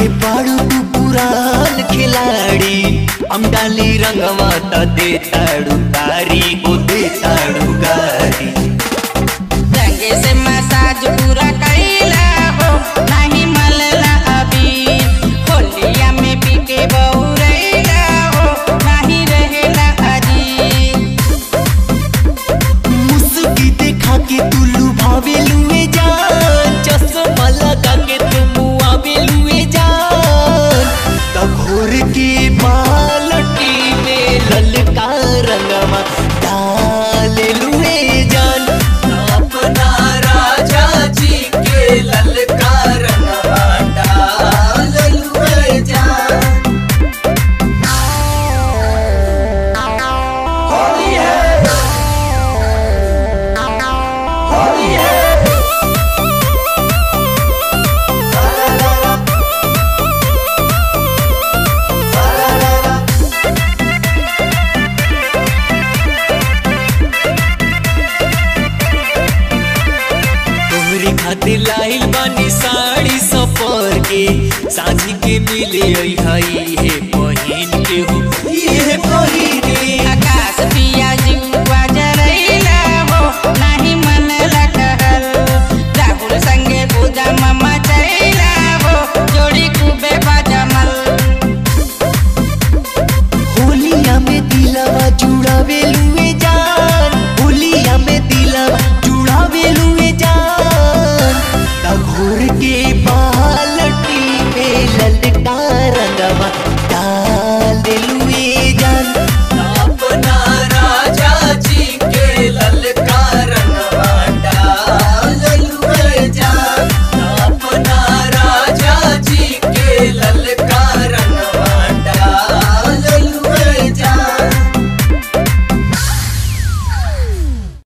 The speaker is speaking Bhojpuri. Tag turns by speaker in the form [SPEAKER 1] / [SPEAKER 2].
[SPEAKER 1] के बाड़ू तू पुरान खिलाड़ी हम डाली रंगवा त दे ताड़ू तारी को दे ताड़ू गारी
[SPEAKER 2] रंगे से मसाज पूरा कैला हो नहीं मलला अभी होलिया में पीके बहुरैला हो नहीं रहेला अजी
[SPEAKER 1] मुस्की देखा के तू लुभावे लुए जान चश्मा लगा के तू मुआवे लुए जान तब घोर के बालटी में ललका रंगवा डाल लुए जान अपना राजा जी के ललका रंगवा डाल लुए जान होली है होली है तोहरी खातिर लाइल बानी साड़ी सफर के साझी के मिले हई है